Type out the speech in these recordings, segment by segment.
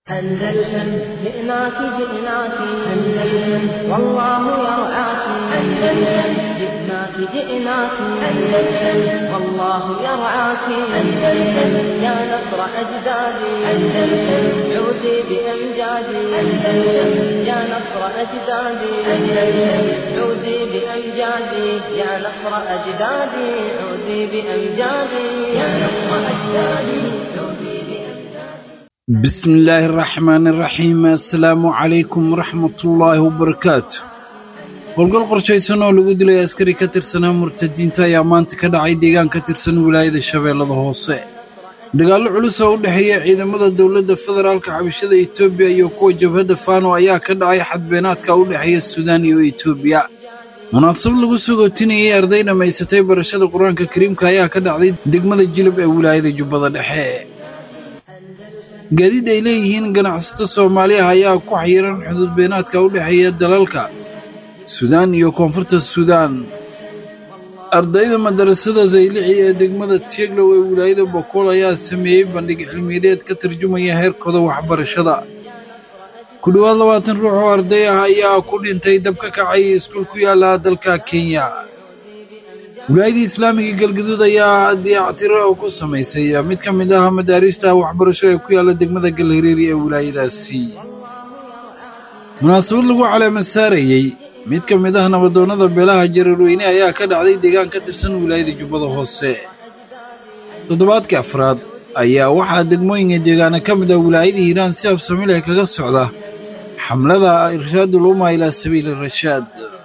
أندلسن جئناك جئناك أندلسن والله يرعاك أندلسن جئناك جئناك أندلسن والله يرعاك أندلسن يا نصر أجدادي أندلسن عودي بأمجادي أندلسن يا نصر أجدادي أندلسن عودي بأمجادي يا نصر أجدادي عودي بأمجادي يا نصر أجدادي عودي بأمجادي بسم الله الرحمن الرحيم assalaamu calaykum waraxmatullaahi wabarakaatu howlgal qorshaysan oo lagu dilay askari ka tirsanaa murtadiinta ayaa maanta ka dhacay deegaan ka tirsan wilaayada shabeellada hoose dagaallo culus oo u dhexeeya ciidamada dowladda federaalka xabashada etoobiya iyo kuwa jabhadda faano ayaa ka dhacay xadbeenaadka u dhexeeya suudaan iyo etoobiya munaasabad lagu sogootinayay arday dhammaysatay barashada qur-aanka kariimka ayaa ka dhacday degmada jilib ee wilaayada jubbada dhexe gaadiid ay leeyihiin ganacsato soomaaliya ayaa ku xayiran xuduud beenaadka u dhexeeya dalalka suudaan iyo koonfurta suudaan ardayda madarasada zaylixi ee degmada tieglow ee wilaayada bokool ayaa sameeyey bandhig cilmiyadeed ka tarjumaya heerkooda waxbarashada ku dhowaad labaatan ruux oo arday ah ayaa ku dhintay dab ka kacay iskuul ku yaala dalka kenya wilaayadii islaamiga galgaduud ayaa dayactiro ku samaysay mid ka mid ah madaarista waxbarasho ee ku yaala degmada galhariiri ee wilaayadaasi munaasabad lagu caleema saarayey mid ka mid ah nabadoonnada beelaha jareerweyne ayaa ka dhacday deegaan ka tirsan wilaayada jubbada hoose toddobaadka afraad ayaa waxaa degmooyinka deegaana ka mid ah wilaayada hiiraan si habsami leh kaga socda xamlada irshaadul umma ilaa sabiili rashaad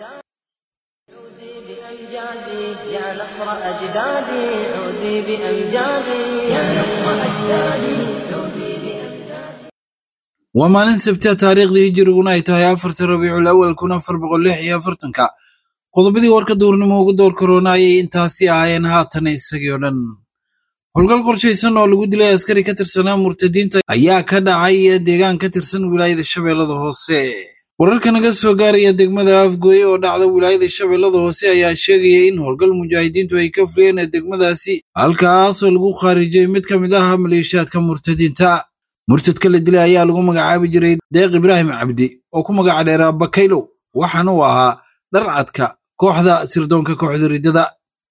بأمجادي يا نصر أجدادي عودي بأمجادي يا نصر أجدادي عودي بأمجادي waa maalin sabtiya taariikhdii hijiriguna ay tahay afarta rabiicul awal kun afar boqol lix iyo afartanka qodobadii warka duurnimo ugu door korona ayay intaasi ahaayeen haatan isagii oo dhan howlgal qorshaysan oo lagu dilay askari ka tirsanaa murtadiinta ayaa ka dhacay deegaan ka tirsan wilaayada shabeellada hoose wararka naga soo gaaraya degmada afgooye oo dhacda wilaayada shabeellada hoose ayaa sheegaya in howlgal mujaahidiintu ay ka furiyeen degmadaasi halkaasoo lagu khaarijiyey mid ka mid ah maleeshiyaadka murtadiinta murtadka la dilay ayaa lagu magacaabi jiray deeq ibraahim cabdi oo ku magaca dheeraa bakaylow waxaana uu ahaa dharcadka kooxda sirdoonka kooxda riddada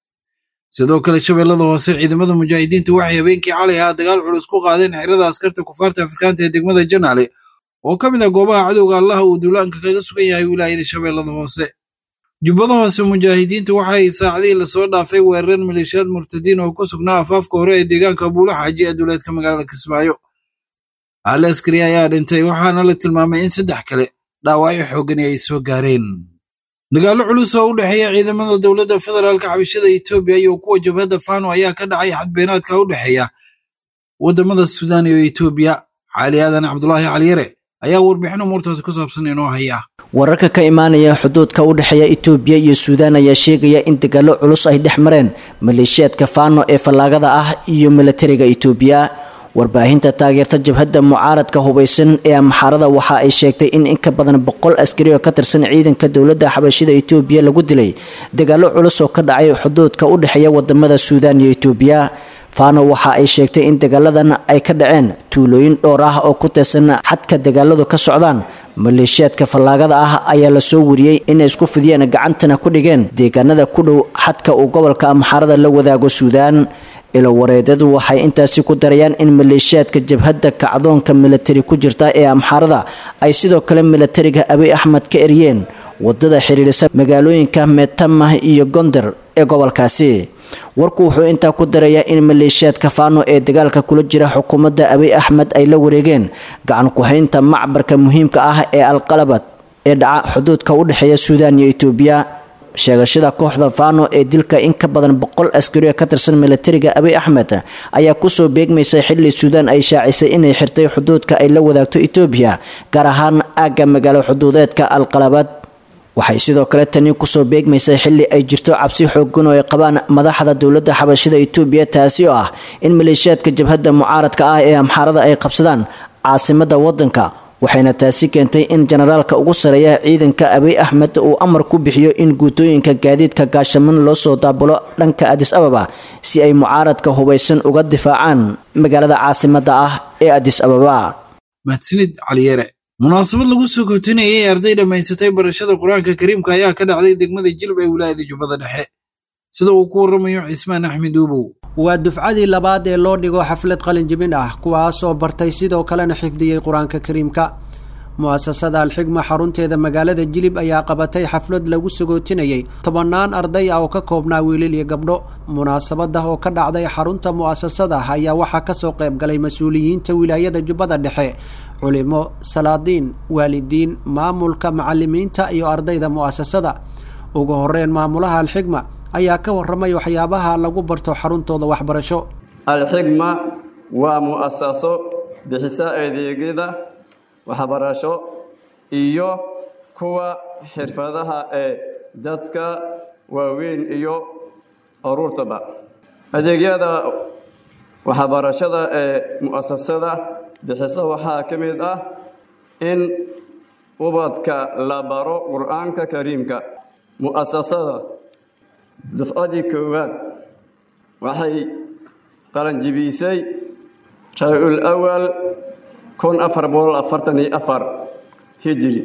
sidoo kale shabeellada hoose ciidamada mujaahidiinta waxay habeenkii calay ahaa dagaal culus ku qaadeen xerada askarta kufaarta afrikaanta ee degmada janaale oo ka mid ah goobaha cadowga allaha uu duulaanka kaga sugan yahay wilaayada shabeellada hoose jubbada hoose mujaahidiinta waxay saacadihii lasoo dhaafay weerareen maleeshiyaad murtadiin oo ku sugnaa afaafka hore ee deegaanka buulo xaaji ee duleedka magaalada kismaayo hal askari ayaa dhintay waxaana la tilmaamay in saddex kale dhaawacyo xoogani ay soo gaareen dagaallo culus oo u dhexeeya ciidamada dowladda federaalka xabashada etoobiya iyo kuwa jabhadda faano ayaa ka dhacay xadbeenaadka u dhexeeya waddamada suudaan iyo etoobiya cali aadan cabdulaahi caliyare ayaa warbixin umuurtaasi ku saabsan inoo haya wararka ka imaanaya xuduudka u dhexeeya itoobiya iyo suudaan ayaa sheegaya in dagaallo culus ay dhex mareen maleeshiyaadka faano ee fallaagada ah iyo milatariga itoobiya warbaahinta taageerta jabhadda mucaaradka hubaysan ee amxaarada waxa ay sheegtay in in ka badan boqol askari oo ka tirsan ciidanka dowladda xabashida itoobiya lagu dilay dagaallo culus oo ka dhacay xuduudka u dhexeeya wadamada suudaan iyo itoobiya fano waxa ay sheegtay in dagaaladan ay ka dhaceen tuulooyin dhowr ah oo ku tirsan xadka dagaaladu ka socdaan maleeshiyaadka fallaagada ah ayaa lasoo wariyey inay isku fidiyeen gacantana ku dhigeen deegaanada ku dhow xadka uu gobolka amxaarada la wadaago suudaan ilowareedadu waxay intaasi ku darayaan in maleeshiyaadka jabhadda kacdoonka milatari ku jirta ee amxaarada ay sidoo kale milatariga abiy axmed ka eryeen wadada xiriirisa magaalooyinka meetamah iyo gonder ee gobolkaasi warku wuxuu intaa ku darayaa in maleeshiyaadka faano ee dagaalka kula jira xukuumadda abiy axmed ay la wareegeen gacan ku-haynta macbarka muhiimka ah ee alqalabad ee dhaca xuduudka u dhexeeya suudaan iyo itoobiya sheegashada kooxda faano ee dilka in ka badan boqol askari oo ka tirsan milatariga abiy axmed ayaa kusoo beegmaysay xilli suudaan ay shaacisay inay xirtay xuduudka ay la wadaagto itoobiya gaar ahaan aagga magaalo xuduudeedka alqalabad waxay sidoo kale tani kusoo beegmaysay xilli ay jirto cabsi xoogan oo ay qabaan madaxda dowladda xabashida itoobiya taasi oo ah in maleeshiyaadka jabhadda mucaaradka ah ee amxaarada ay qabsadaan caasimada wadanka waxayna taasi keentay in jenaraalka ugu sareeya ciidanka abiy axmed uu amar ku bixiyo in guutooyinka gaadiidka gaashaman loo soo daabulo dhanka adis ababa si ay mucaaradka hubaysan uga difaacaan magaalada caasimada ah ee adis ababa mahadsanid caliyere munaasabad lagu soo kootinayay arday dhammaysatay barashada qur-aanka kariimka ayaa ka dhacday degmada jilb ee wilaayada jubbada dhexe sida uu ku warramayo cismaan axmed uubow waa dufcadii labaad ee loo dhigo xaflad qalinjibin ah kuwaasoo bartay sidoo kalena xifdiyey qur-aanka kariimka mu'asasada alxigma xarunteeda magaalada jilib ayaa qabatay xaflad lagu sagootinayey tobannaan arday ah oo ka koobnaa wiilal iyo gabdho munaasabada oo ka dhacday xarunta mu'asasada ayaa waxaa kasoo qayb galay mas-uuliyiinta wilaayada jubbada dhexe culimo salaadiin waalidiin maamulka macalimiinta iyo ardayda mu'asasada ugu horeyn maamulaha alxigma ayaa ka warramay waxyaabaha lagu barto xaruntooda waxbarasho alxigma waa mu'asaso bixisa adeegyada waxbarasho iyo kuwa xirfadaha ee dadka waaweyn iyo aruurtaba adeegyada waxbarashada ee mu'asasada bixisa waxaa ka mid ah in ubadka la baro qur-aanka kariimka mu'asasada dufcadii koowaad waxay qalanjibisay rabiul awal kun afar boqol afartan iyo afar hijiri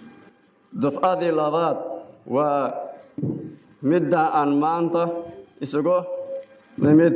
dufcadii labaad waa midda aan maanta isugu nimid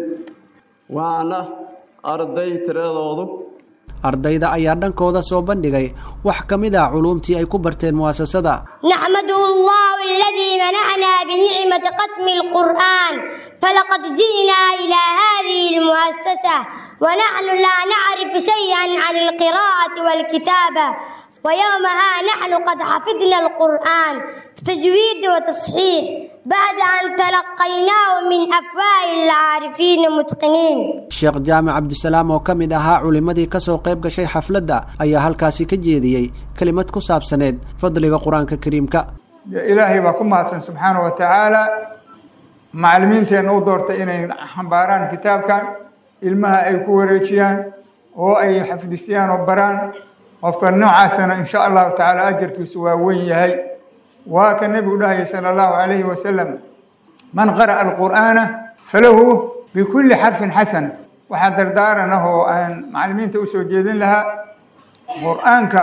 waana arday tiradoodu ardayda ayaa dhankooda soo bandhigay wax ka mid ah culuumtii ay ku barteen mu'asasada نحمده الله الذي منحنا بنعمة ختم القرآن فلقد جئنا إلى هذه المؤسسة ونحن لا نعرف شيئا عن القراءة والكتابة ويومها نحن قد حفظنا القرآن بتجويد وتصحيح بعد أن تلقيناه من أفواه العارفين المتقنين sheekh jaamac cabdisalaam oo ka mid ahaa culimmadii kasoo qayb gashay xafladda ayaa halkaasi ka jeediyey kelimad ku saabsaneed fadliga qur-aanka kariimka ilaahay baa ku mahadsan subxaana wa tacaala macallimiinteenna u doortay inay xambaaraan kitaabkan ilmaha ay ku wareejiyaan oo ay xafdisiyaan oo baraan qofka noocaasana insha allahu tacaala ajarkiisu waa weyn yahay waa ka nebigu dhahaya sala allahu calayhi wasalam man qara'a alqur'aana falahu bikulli xarfin xasan waxaa dardaaran ah oo aan macallimiinta usoo jeedin lahaa qur-aanka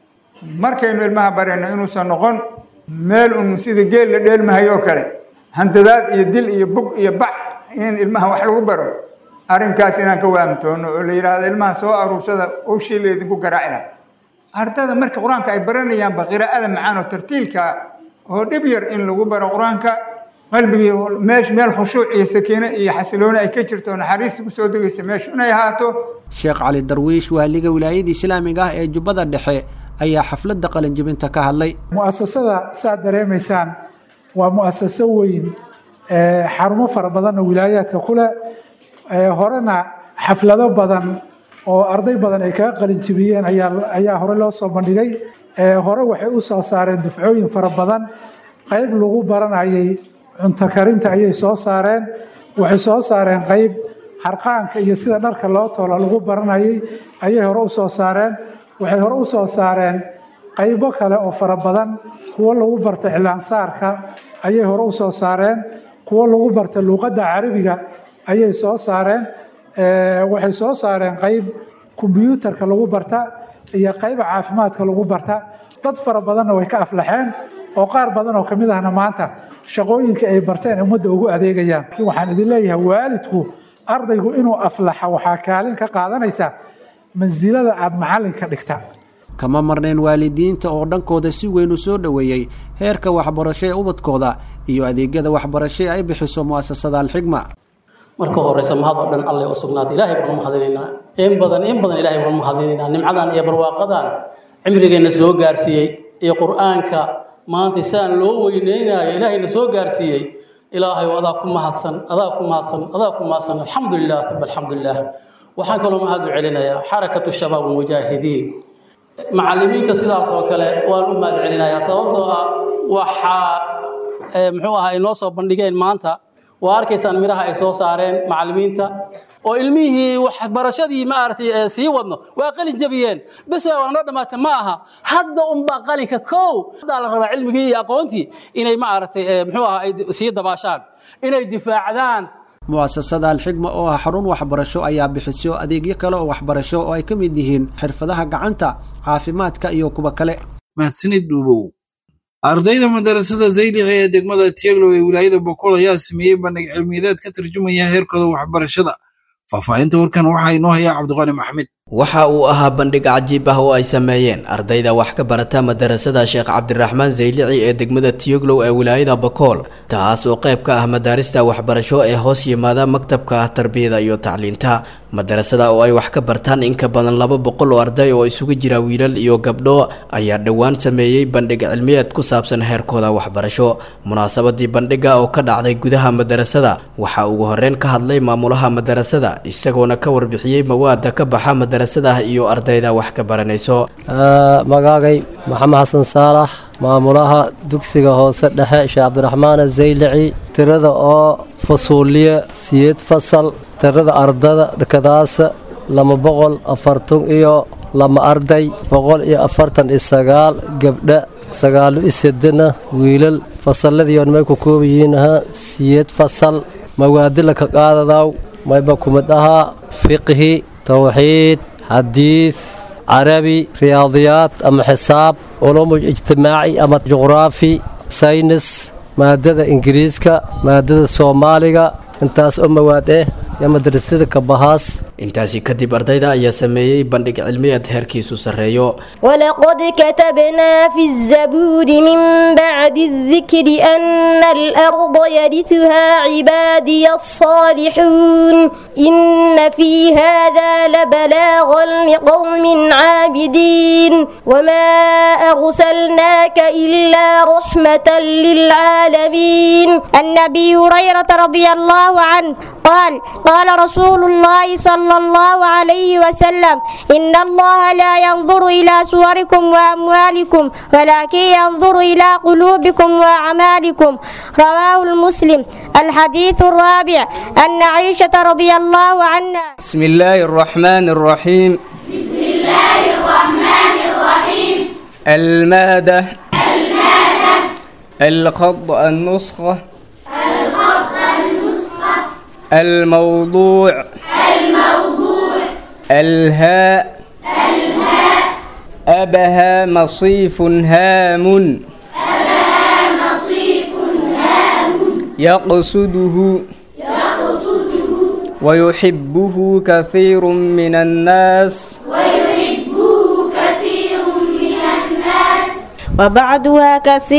markaynu ilmaha barayno inuusan noqon meel un sida geel la dheelmahay oo kale handadaad iyo dil iyo bug iyo bac in ilmaha wax lagu baro arrinkaas inaan ka waamtoono oo la yidhaahdo ilmaha soo aruursada owshii laydinku garaaci laha ardada marka qur-aanka ay baranayaanba qiraa'ada macaan oo tartiilka oo dhib yar in lagu baro qur-aanka qalbigii meesh meel khushuuc iyo sakiino iyo xasilooni ay ka jirto oo naxariista kusoo degaysa meeshu inay ahaato sheekh cali darwiish waaliga wilaayada islaamiga ah ee jubbada dhexe ayaa xafladda qalinjibinta ka hadlay mu'asasada saad dareemaysaan waa mu'asaso weyn xarumo fara badan oo wilaayaadka ku leh horena xaflado badan oo arday badan ay kaga qalinjibiyeen ayaa hore loo soo bandhigay hore waxay u soo saareen dufcooyin fara badan qayb lagu baranayay cunto karinta ayay soo saareen waxay soo saareen qayb harqaanka iyo sida dharka loo toola lagu baranayay ayay hore u soo saareen waxay hore u soo saareen qaybo kale oo fara badan kuwo lagu barta iclaansaarka ayay hore u soo saareen kuwo lagu barta luuqadda carabiga ayay soo saareen waxay soo saareen qayb kombyuutarka lagu barta iyo qayba caafimaadka lagu barta dad fara badanna way ka aflaxeen oo qaar badan oo kamid ahna maanta shaqooyinka ay barteen ummadda ugu adeegayaan laakiin waxaan idin leeyahay waalidku ardaygu inuu aflaxa waxaa kaalin ka qaadanaysa mansilada aada macallinka dhigta kama marnayn waalidiinta oo dhankooda si weyn u soo dhoweeyey heerka waxbarasho ee ubadkooda iyo adeegyada waxbarasho ee ay bixiso mu'asasada alxigma marka horeysa mahad oo dhan alle u sugnaatay ilaahay baan u mahadinaynaa in badan in badan ilaahay baan u mahadinaynaa nimcadan iyo barwaaqadan cimrigeenna soo gaarsiiyey iyo qur-aanka maanta saan loo weyneynayo ilaahayna soo gaarsiiyey ilaahay adaa ku mahadsan adaa ku mahadsan adaa ku mahadsan alxamdulilah uma alxamdulilah waxaan kaloo mahad u celinayaa xarakatu shabaab mujaahidiin macallimiinta sidaas oo kale waan u mahad celinayaa sababtoo ah waxaa muxuu ahaa ay noo soo bandhigeen maanta waa arkaysaan miraha ay soo saareen macallimiinta oo ilmihii waxbarashadii maaragtay sii wadno waa qalin jabiyeen bes waa noo dhammaatay ma aha hadda unbaa qalinka kow haddaa la rabaa cilmigii iyo aqoontii inay maaragtay muxuu ahaa ay sii dabaashaan inay difaacdaan mu'asasada alxigma oo ah xarun waxbarasho ayaa bixiso adeegyo kale oo waxbarasho oo ay ka mid yihiin xirfadaha gacanta caafimaadka iyo kuwa kale mahadsanid dhuubow ardayda madarasada zaylici ee degmada tieglow ee wilaayada boqol ayaa sameeyey bandhig cilmiyadeed ka tarjumaya heerkooda waxbarashada faahfaahinta warkan waxaa inoo hayaa cabdiqaani maxamed waxa uu ahaa bandhig cajiib ah oo ay sameeyeen ardayda wax ka barata madarasada sheekh cabdiraxmaan zaylici ee degmada tiyoglow ee wilaayada bakool taas oo qayb ka ah madaarista waxbarasho ee hoos yimaada maktabka tarbiyada iyo tacliinta madarasada oo ay wax ka bartaan in ka badan laba boqol oo arday oo isugu jira wiilal iyo gabdho ayaa dhowaan sameeyey bandhig cilmiyeed ku saabsan heerkooda waxbarasho munaasabadii bandhiga oo ka dhacday gudaha madarasada waxaa ugu horeyn ka hadlay maamulaha madarasada isagoona ka warbixiyey mawaada ka baxa madarasada iyo ardayda wax ka baranayso magaagay maxamed xasan saalax maamulaha dugsiga hoose dhexe sheekh cabdiraxmaan zaylici tirada oo fasuuliya siyeed fasal tirada ardada dhakadaasa lama boqol afartan iyo lama arday boqol iyo afartan iyo sagaal gabdha sagaalo iyo sedena wiilal fasalladii on may ku koob yihiinaha siyeed fasal mawaadi laka qaadadaw mayba kumid ahaa fiqhi towxiid xadiid carabi riyaadiyaad ama xisaab culumu ijtimaaci ama juqraafi saynis maadada ingiriiska maadada soomaaliga intaas oo mawaad eh iyo madrasada kabahaas intaasi kadib ardayda ayaa sameeyey bandhig cilmiyeed heerkiisu sarreeyo ولقد كتبنا في الزبور من بعد الذكر أن الأرض يرثها عبادي الصالحون إن في هذا لبلاغا لقوم عابدين وما أرسلناك إلا رحمة للعالمين النبي هريرة رضي الله عنه قال قال رسول الله صلى الله عليه وسلم إن الله لا ينظر إلى صوركم وأموالكم ولكن ينظر إلى قلوبكم وأعمالكم رواه المسلم الحديث الرابع أن عائشة رضي الله عنها بسم الله الرحمن الرحيم بسم الله الرحمن الرحيم المادة المادة الخط النسخة الخط النسخة الموضوع الموضوع الهاء الهاء أبها مصيف هام أبها مصيف هام يقصده يقصده ويحبه كثير من الناس ويحبه كثير من الناس وبعدها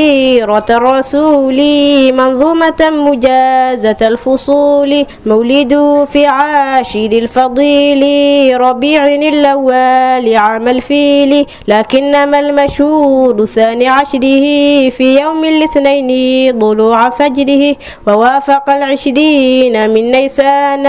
كثيرة الرسول منظومة مجازة الفصول مولد في عاشر الفضيل ربيع الأول عام الفيل لكنما المشهور ثاني عشره في يوم الاثنين ضلوع فجره ووافق العشرين من نيسان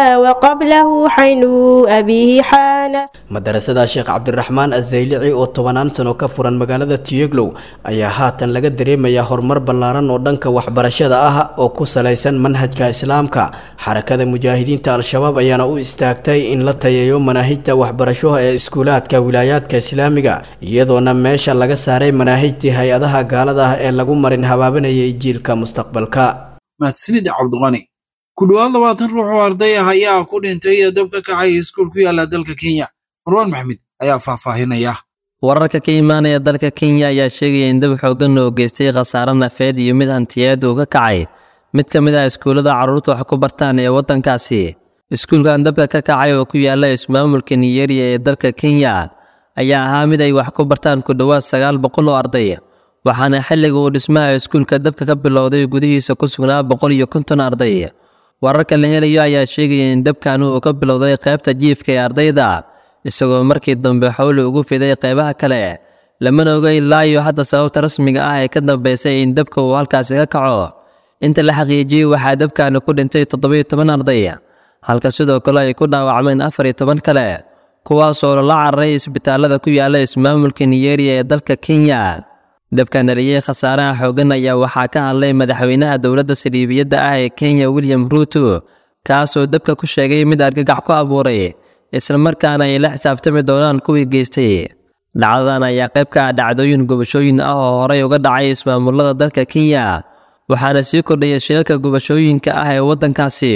وقبله حين أبيه حان madarasada sheekh cabdiraxmaan azaylici oo tobanaan sano ka furan magaalada tiyeglow ayaa haatan laga dareemayaa horumar ballaaran oo dhanka waxbarashada ah oo ku salaysan manhajka islaamka xarakada mujaahidiinta al-shabaab ayaana u istaagtay in la tayeeyo manaahijta waxbarasho ee iskuulaadka wilaayaadka islaamiga iyadoona meesha laga saaray manaahijtii hay-adaha gaalada ah ee lagu marin habaabanayay jiilka mustaqbalka mahadsanid cabdiqani ku dhowaad labaatan ruux oo arday ah ayaa ku dhintay dab ka kacay iskuul ku yaala dalka kenya marwaan maxmed ayaa faahfaahinaya wararka ka imaanaya dalka kenya ayaa sheegaya in dab xooggan oo geystay khasaare nafeed iyo mid hantiyeed uu ka kacay mid ka mid ah iskuullada carruurta wax ku bartaan ee waddankaasi iskuulkan dabka ka kacay oo ku yaala ismaamulka nigeria ee dalka kenya ayaa ahaa mid ay wax ku bartaan ku dhowaad sagaal boqol oo arday waxaana xilliga uu dhismaha iskuulka dabka ka bilowday gudihiisa ku sugnaa boqol iyo konton arday wararka la helayo ayaa sheegaya in dabkan uu ka bilowday qaybta jiifka ee ardayda isagoo markii dambe xowli ugu fiday qaybaha kale lamana oga ilaa iyo hadda sababta rasmiga ah ee ka dambaysay in dabka uu halkaasi ka kaco inta la xaqiijiyey waxaa dabkani ku dhintay toddobiyo toban arday halka sidoo kale ay ku dhaawacmeen afar iyo toban kale kuwaasoo lala cararay isbitaalada ku yaala ismaamulka nigeria ee dalka kenya dabkan dhaliyey khasaaraha xooggan ayaa waxaa ka hadlay madaxweynaha dowladda saliibiyadda ah ee kenya william ruuto kaasoo dabka ku sheegay mid argagax ku abuuray islamarkaana ay la xisaabtami doonaan kuwii geystay dhacdadan ayaa qayb ka ah dhacdooyin gubashooyin ah oo horey uga dhacay ismaamullada dalka kenya waxaana sii kordhaya shilalka gubashooyinka ah ee waddankaasi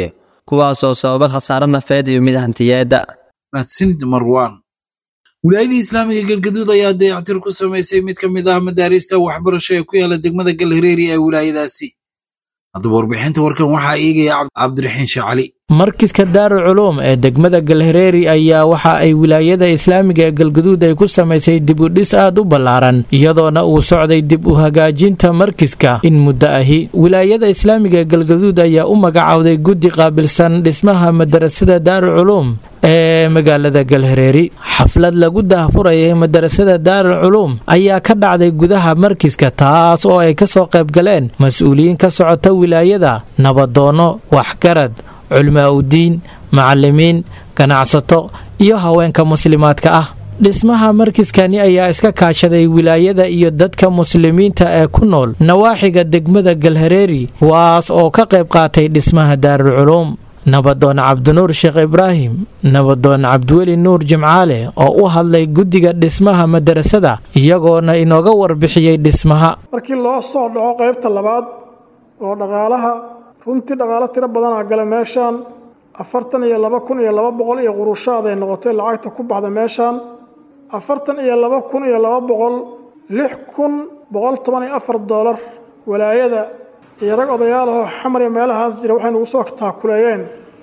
kuwaas oo sababa khasaare nafeed iyo mid hantiyeeda mahadsanid marwan wilaayadii islaamiga galgaduud ayaa dayactir ku samaysay mid ka mid ah madaarista waxbarasho ee ku yaala degmada galhareeri ee wilaayadaasi haddaba warbixinta warkan waxaa eegaya cabdiraxiin shacali markiska daarul culuum ee degmada galhareeri ayaa waxa ay wilaayada islaamiga ee galgaduud ay ku samaysay dib u dhis aad u ballaaran iyadoona uu socday dib u hagaajinta markiska in muddo ahi wilaayada islaamiga ee galgaduud ayaa u magacowday guddi qaabilsan dhismaha madarasada daarul culuum ee magaalada galhareeri xaflad lagu daahfurayay madarasada daarul culuum ayaa ka dhacday gudaha markiska taas oo ay kasoo qayb galeen mas-uuliyiin ka socota wilaayada nabadoono waxgarad culmaa udiin macalimiin ganacsato iyo haweenka muslimaadka ah dhismaha markiskani ayaa iska kaashaday wilaayada iyo dadka muslimiinta ee ku nool nawaaxiga degmada galhareeri kuwaas oo ka qayb qaatay dhismaha daarul culuum nabadoon cabdinuur sheekh ibraahim nabadoon cabdiweli nuur jimcaale oo u hadlay guddiga dhismaha madarasada iyagoona inooga warbixiyey dhismaha markii loo soo dhaco qaybta labaad oo dhaqaalaha runtii dhaqaalo tiro badanaa gala meeshaan afartan iyo laba kun iyo laba boqol iyo qurushaad ay noqotay lacagta ku baxda meeshaan afartan iyo laba kun iyo laba boqol lix kun boqol toban iyo afar doolar walaayada iyo rag odayaal ahoo xamar iyo meelahaas jira waxay nagu soo taakuleeyeen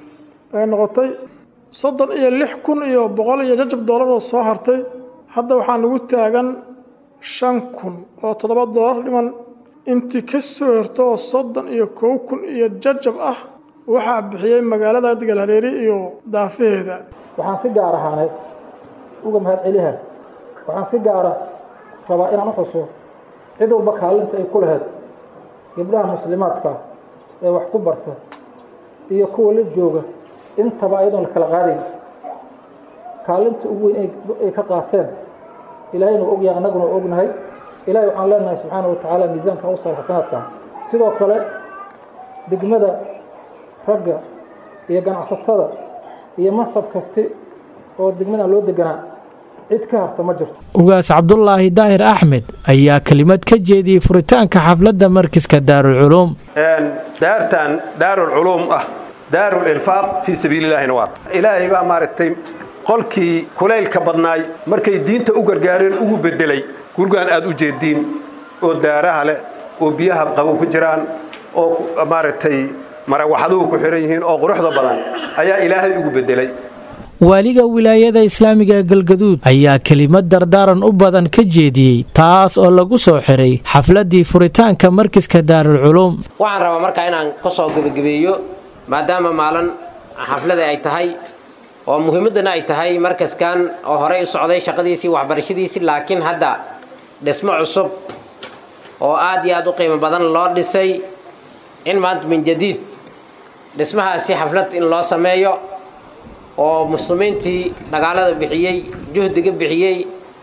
ay noqotay soddon iyo lix kun iyo boqol iyo jajab doolar oo soo hartay hadda waxaa nagu taagan shan kun oo toddoba doolar dhiman intii ka soo horto oo soddon iyo kow kun iyo jajab ah waxaa bixiyey magaalada galhareeri iyo daafaheeda waxaan si gaar ahaaneed uga mahad celiha waxaan si gaara rabaa inaan u xuso cid walba kaalinta ay ku lahayd gabdhaha muslimaadka ee wax ku barta iyo kuwa la jooga intaba ayadoon la kala qaadayn kaalinta ugu weyn ay ka qaateen ilaahayna u ogyahay annaguna u ognahay ilahay waxaan leenahay subxaana wa tacaala miisaanka u saar xasanaadka sidoo kale degmada ragga iyo ganacsatada iyo masab kasti oo degmadan loo deganaa cid ka harta ma jirto ugaas cabdulaahi daahir axmed ayaa kelimad ka jeediyey furitaanka xafladda markiska daarul culuum daartan daarul culuum ah daarul infaaq fii sabiilillahina waa ilaahay baa maaragtay qolkii kulaylka badnaay markay diinta u gargaareen ugu bedelay gurgaan aad u jeediin oo daaraha leh oo biyaha qabow ku jiraan oo maaragtay marawaxaduhu ku xihan yihiin oo quruxda badan ayaa ilaahay ugu bedelay waaliga wilaayada islaamiga ee galgaduud ayaa kelimad dardaaran u badan ka jeediyey taas oo lagu soo xiray xafladdii furitaanka markiska daarul culuum waxaan rabaa markaa inaan ka soo gebagabeeyo maadaama maalin xaflada ay tahay oo muhiimaddana ay tahay markaskan oo horey u socday shaqadiisii waxbarashadiisii laakiin hadda dhismo cusub oo aad iyo aad u qiimo badan loo dhisay in maanta min jadiid dhismahaasi xaflad in loo sameeyo oo muslimiintii dhagaalada bixiyey juhdiga bixiyey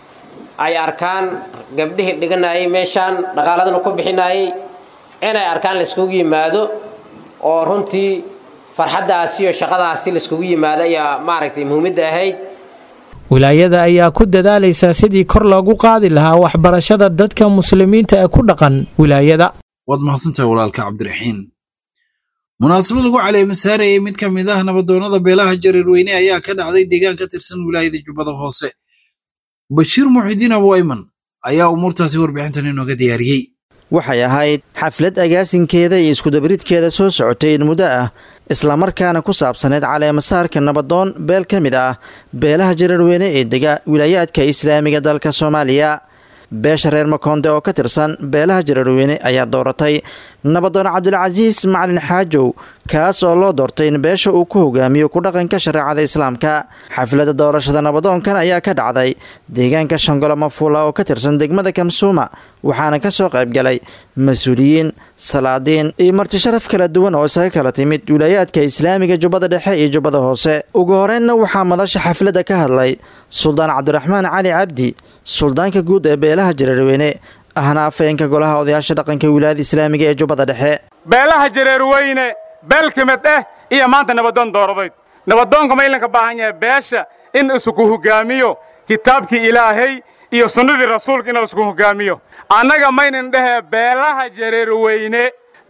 ay arkaan gabdhihii dhiganayay meeshaan dhaqaaladana ku bixinayay inay arkaan laiskugu yimaado oo runtii farxaddaasi iyo shaqadaasi laiskugu yimaado ayaa maaragtay muhiimadda ahayd wilaayada ayaa ku dadaalaysaa sidii kor loogu qaadi lahaa waxbarashada dadka muslimiinta ee ku dhaqan wilaayada waad mahadsantahay walaalka cabdiraxiin munaasabad lagu caleema saarayay mid ka mid ah nabadoonnada beelaha jareerweyne ayaa ka dhacday deegaan ka tirsan wilaayada jubbada hoose bashiir muxidiin abu ayman ayaa umuurtaasi warbixintan inooga diyaariyey waxay ahayd xaflad agaasinkeeda iyo iskudabaridkeeda soo socotay in muddo ah islamarkaana ku saabsaneyd caleemasaarka nabadoon beel ka mid ah beelaha jareerweyne ee dega wilaayaadka islaamiga dalka soomaaliya beesha reer makoonde oo ka tirsan beelaha jareerweyne ayaa dooratay nabadoon cabdulcasiis macalin xaajow kaas oo loo doortay in beesha uu ku hogaamiyo ku dhaqanka shareecada islaamka xafladda doorashada nabadoonkan ayaa ka dhacday deegaanka shangolo mafuula oo ka tirsan degmada kamsuuma waxaana ka soo qaybgalay mas-uuliyiin salaadiin iyo marti sharaf kala duwan oo isaga kala timid wilaayaadka islaamiga jubbada dhexe iyo jubbada hoose ugu horeynna waxaa madasha xafladda ka hadlay suldaan cabdiraxmaan cali cabdi suldaanka guud ee beelaha jareerweyne ahna afeenka golaha odayaasha dhaqanka wilaayada islaamiga ee jubbada dhexe beelaha jareerweyne beel ka mid ah iyo maanta nabadoon dooradeyd nabadoonka ma ilanka baahan yahay beesha in isku hogaamiyo kitaabkii ilaahay iyo sunnadii rasuulka in laisku hogaamiyo annaga maynan dhehee beelaha jareerweyne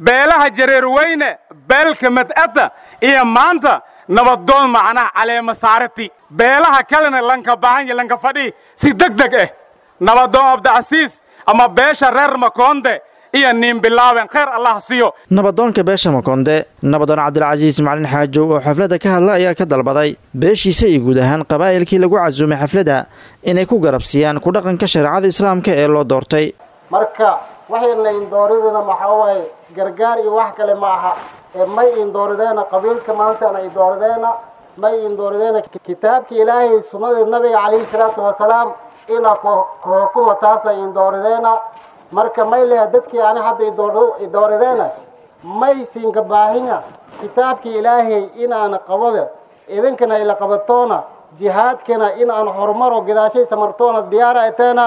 beelaha jareerweyne beelka mad'adda iyo maanta nabadoon macnaha caleema saarati beelaha kalena lanka bahanya lanka fadhi si deg deg ah nabadoon abdicasiis ama beesha reer makoonde iyo niinbilaaben khayr allah siiyo nabadoonka beesha makonde nabadoon cabdilcasiis macalin xaajow oo xafladda ka hadla ayaa ka dalbaday beeshiisa iyo guud ahaan qabaa'ilkii lagu casuumay xafladda inay ku garabsiiyaan ku dhaqanka shareecada islaamka ee loo doortay marka waxayna indooridina maxaa waaye gargaar iyo wax kale ma aha ee may indoorideenna qabiilka maantana indoorideenna may indoorideenna kitaabka ilaahay sunnadii nabiga calayhi salaatu wasalaam ina ku xukuma taasa indoorideenna marka may leha dadkii ani hadda idoorideenna may siinka baahinya kitaabkii ilaahay inaana qabade idinkana ila qabatoona jihaadkana inaan horumaro gadaashay samartoona diyaara eteena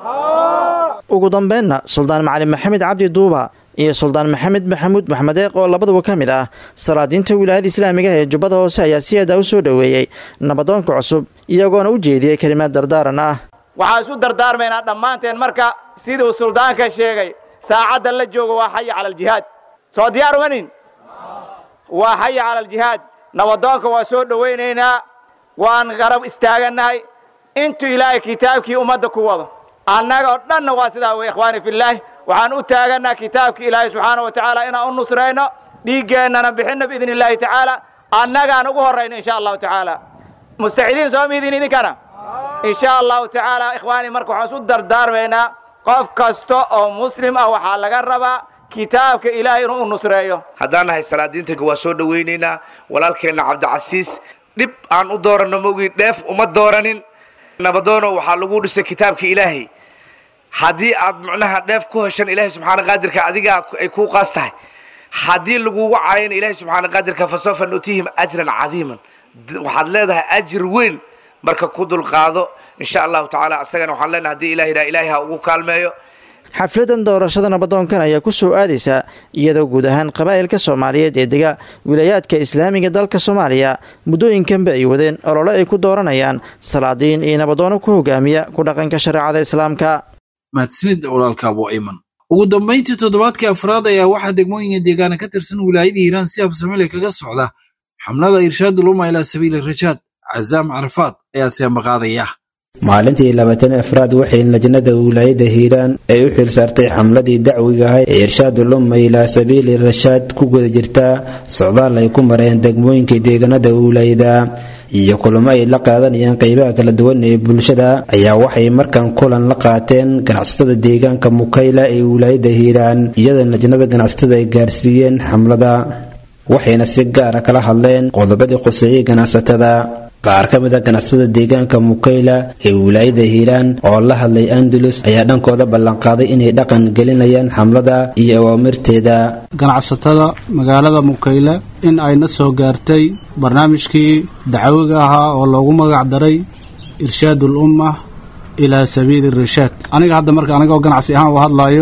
ugu dambeynna suldaan macalin maxamed cabdi duuba iyo suldaan maxamed maxamuud maxmed eeq oo labaduba ka mid ah salaadiinta wilaayada islaamiga ee jubbada hoose ayaa si aada u soo dhoweeyey nabadoonka cusub iyagoona u jeediyey kelimaad dardaaran ah waxaan isu dardaarmaynaa dhammaanteen marka siduu suldaanka sheegay saacaddan la joogo waa xaya cala aljihaad soo diyaar umanin waa xaya cala aljihaad nabadoonka waa soo dhowaynaynaa waan garab istaagannahay intuu ilaahay kitaabkii ummadda ku wado annaga oo dhanna waa sidaa wey ikhwaani fillaahi waxaan u taagannaa kitaabkii ilaahay subxaana wa tacaala inaan u nusrayno dhiiggeennana bixinno biidni illaahi tacaala annagaan ugu horrayno insha allahu tacaala mustacidiin soo miidin idinkana in sha allahu tacaala ikhwaani marka waxaan isu dardaarmaynaa qof kasta oo muslim ah waxaa laga rabaa kitaabka ilaahay inuu u nusreeyo haddaan nahay salaadiintanka waa soo dhowaynaynaa walaalkeenna cabdicasiis dhib aan u dooranno mogii dheef uma dooranin nabadoono waxaa lagu dhisay kitaabka ilaahay haddii aad macnaha dheef ku heshan ilaahay subxaana qaadirka adigaa ay kuu qaas tahay haddii lagugu caayana ilaahay subxaana qaadirka fasawfa nutihim ajran cadiiman waxaad leedahay ajir weyn marka ku dulqaado insha allahu tacaala asagana waxaan leenahay hadii ilaah yidhaha ilaahay ha ugu kaalmeeyo xafladan doorashada nabadoonkan ayaa ku soo aadaysa iyadoo guud ahaan qabaa'ilka soomaaliyeed ee dega wilaayaadka islaamiga dalka soomaaliya muddooyinkanba ay wadeen olole ay ku dooranayaan salaadiin iyo nabadoono ku hogaamiya ku dhaqanka shareecada islaamka mahadsanid walaalka abu ayman ugu dambayntii toddobaadkii afraad ayaa waxaa degmooyinka deegaana ka tirsan wilaayada hiiraan si habsamile kaga socda xamlada irshaad luma ilaa sabiili rashaad cazaam carafaad ayaa seembaqaadaya maalintii labaatan afraad waxay lajnada wilaayada hiiraan ay u xil saartay xamladii dacwiga ahayd ee irshaadul umma ilaa sabiili rashaad ku guda jirtaa socdaal ay ku mareen degmooyinka deegaanada wilaayada iyo kulamo ay la qaadanayaan qeybaha kala duwan ee bulshada ayaa waxay markan kulan la qaateen ganacsatada deegaanka mukayla ee wilaayada hiiraan iyadoo lajnada ganacsatada ay gaarsiiyeen xamlada waxayna si gaara kala hadleen qodobadii quseeyey ganacsatada qaar ka mid a ganacsatada deegaanka mukayla ee wilaayada hiiraan oo la hadlay andalus ayaa dhankooda ballanqaaday inay dhaqan gelinayaan xamlada iyo awaamirteeda ganacsatada magaalada mukayla in ayna soo gaartay barnaamijkii dacwiga ahaa oo loogu magac daray irshaad ul umma ilaa sabiili rashaad aniga hadda marka anigoo ganacsi ahaan u hadlaayo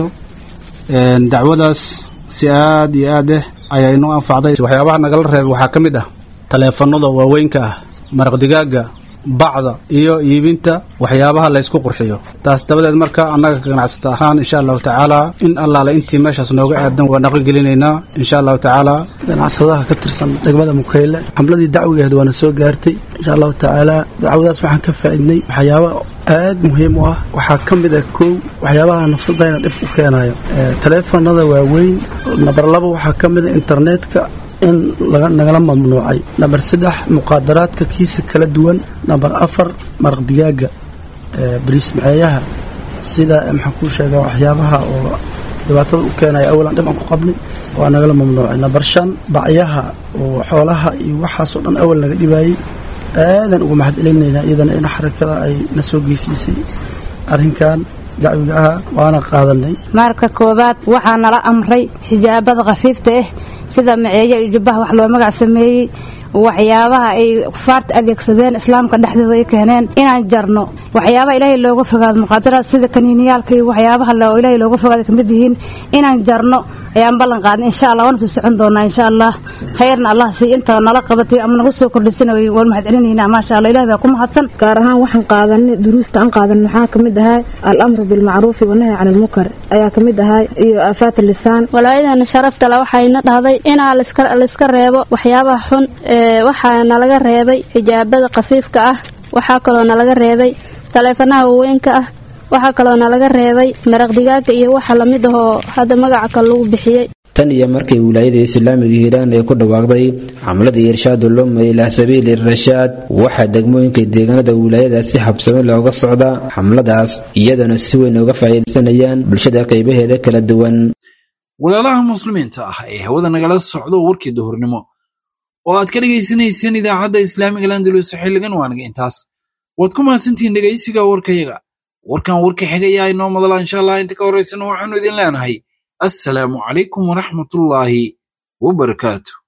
dacwadaas si aad iyo aad eh ayaa inoo anfacday waxyaabaha nagala reebay waxaa ka mid ah taleefanada waaweynka ah maraq digaaga bacda iyo iibinta waxyaabaha laysku qurxiyo taas dabadeed marka annaga ganacsata ahaan insha allahu tacaala in allaale intii meeshaas nooga aadan waa naqligelinaynaa insha allahu tacaala ganacsadaha ka tirsan degmada mukayle xamladii dacwigeed waana soo gaartay insha allahu tacaala dacwadaas waxaan ka faa'iidnay waxyaaba aad muhiim u ah waxaa ka mid ah kow waxyaabaha nafsadayna dhib u keenayo taleefanada waaweyn nabar laba waxaa ka mid a internetka in nagala mamnuucay namber saddex muqaadaraadka kiisa kala duwan namber afar maraq digaaga bariis maceeyaha sida maxaan kuu sheegaa waxyaabaha oo dhibaatada u keenaya awalan dhib aan ku qabnay waa nagala mamnuucay namber shan bacyaha oo xoolaha iyo waxaasoo dhan awal naga dhibaayey aadan uga mahad celinaynaa iyadana in xarakada ay na soo geysiisay arrinkan dacwiga ahaa waana qaadanay marka koowaad waxaa nala amray xijaabada khafiifta ah sida maceeyo iyo jubbaha wax loo magac sameeyey waxyaabaha ay kufaarta adeegsadeen islaamka dhexdeeda ay keeneen inaan jarno waxyaabaha ilaahay looga fogaado muqaadaraad sida kaniiniyaalka iyo waxyaabaha ilaahay looga fogaada kamid yihiin inaan jarno ayaan ballan qaadnay insha allah waan ku socon doonaa insha allah khayrna allah sii inta nala qabatay ama nagu soo kordhisana waan mahad celinaynaa maasha allah ilaah baa ku mahadsan gaar ahaan waxaan qaadanay duruusta aan qaadan maxaa ka mid ahaa al-amru bilmacruufi wanahyi can almunkar ayaa ka mid ahaa iyo aafaat lisaan walaayadana sharafta le waxayna dhahday inaa layska reebo waxyaabaha xun waxaa nalaga reebay xijaabada khafiifka ah waxaa kaloo nalaga reebay taleefanaha waaweynka ah waxaa kaloo nalaga reebay maraq digaaga iyo waxa lamid ahoo hadda magaca kale lagu bixiyey tan iyo markii wilaayada islaamiga hiiraan ay ku dhawaaqday xamladii irshaadu lumma ilaa sabiili rashaad waxaa degmooyinka deegaanada wilaayadaas si habsami looga socdaa xamladaas iyadoona si weyn uga faa'iidaysanayaan bulshada qaybaheeda kala duwan walaalaha muslimiinta ah ee hawada nagala socdo warkii duhurnimo oo aad ka dhegaysanayseen idaacadda islaamiga landalus xilligan waaniga intaas waad ku mahadsantihiin dhegaysiga warkayaga warkan warka xigayaa inoo madala insha allah inta ka horraysana waxaanu idin leenahay assalaamu calaykum waraxmatullaahi wabarakaatu